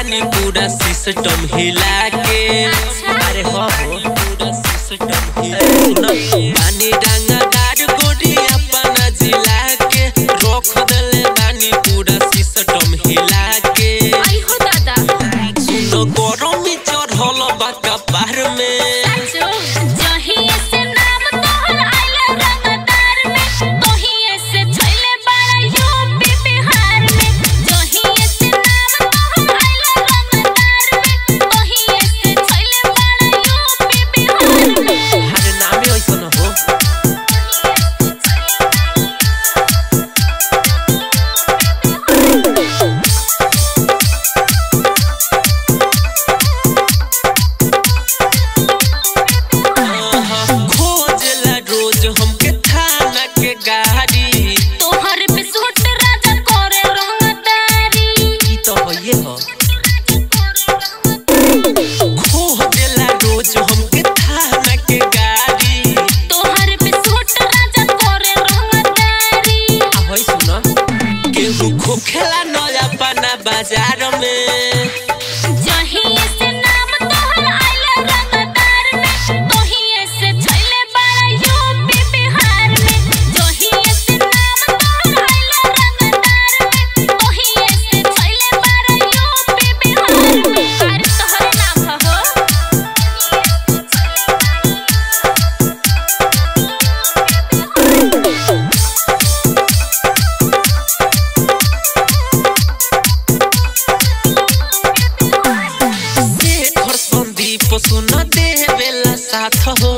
बानी पूरा सिस्टम हिला के अरे हो हो पूरा सिस्टम हिला सुन बानी रंगदार गोरी अपना जिला के रोक देले बानी पूरा सिस्टम हिला के आई हो दादा सुन गरमी चढ़ल बा कपार में साचो जहिए से नाम तोहर आइले रंगदार में तोहिए से छैले बड़ा यूपी बिहार में जहिए से नाम तोहर आइले रंगदार में तोहिए से छैले बड़ा यूपी बिहार में अरे नामे ऐसन हो खोजला रोज हमके थाना के गाड़ी तोहर पे सूट राजा करे रंगदारी ई तो होइए हो खोजला रोज हमके थाना के गाड़ी तोहर पे सूट राजा करे रंगदारी आ होई सुन केहू खोखेला नया पाना बाजार में जहिए से नाम तोहर आइले रंगदार में तोहिए से छैले बड़ा यूपी बिहार में जहिए से नाम तोहर आइले रंगदार में तोहिए से छैले बड़ा यूपी बिहार में अरे तोहरे नाम हो शेखर संदीप सुन देवेला साथ हो